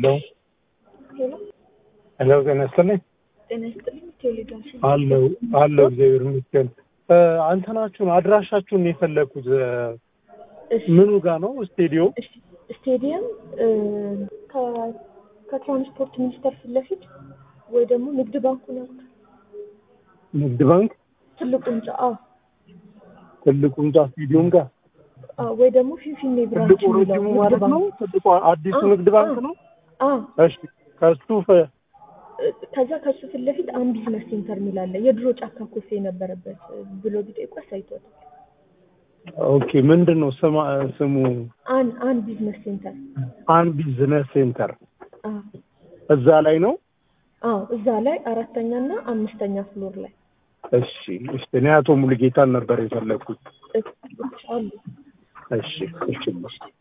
ሄሎ ሄሎ ሄሎ፣ ጤና ይስጥልኝ። ጤና ይስጥልኝ። ቴሌግራም አለው አለው፣ እግዚአብሔር ይመስገን። እ፣ አንተናችሁን አድራሻችሁን የፈለኩት እ፣ እሺ፣ ምኑ ጋር ነው? ስቴዲዮ እሺ። ስቴዲየም እ፣ ከ- ከትራንስፖርት ሚኒስቴር ፊት ለፊት ወይ ደግሞ ንግድ ባንኩን ያውቁታል? ንግድ ባንክ ትልቁ ህንጻ አዎ፣ ትልቁ ህንጻ ስቴዲዮም ጋር አዎ። ወይ ደግሞ ፊንፊኔ ብራንች ትልቁ የሚለው ረጅሙ ንግድ ማለት ባንክ ነው። ትልቁ አዲሱ አዎ፣ ንግድ ባንክ አዎ። ነው። አዎ። እሺ፣ ከሱ ፈ- እ፣ ከዛ ከሱ ፊት ለፊት አንድ ቢዝነስ ሴንተር የሚል አለ። የድሮ ጫካ ኮፌ የነበረበት እ፣ ብሎ ቢጠይቁ አሳይቶታል። ኦኬ፣ ምንድን ነው ስማ ስሙ? አን አን ቢዝነስ ሴንተር አን ቢዝነስ ሴንተር አዎ፣ እዛ ላይ ነው። አዎ። እዛ ላይ አራተኛ እና አምስተኛ ፍሎር ላይ እሺ፣ እሺ። እኔ አቶ ሙሉጌታን ነበር የፈለኩት። እ፣ አሉ። እሺ፣ እሺ።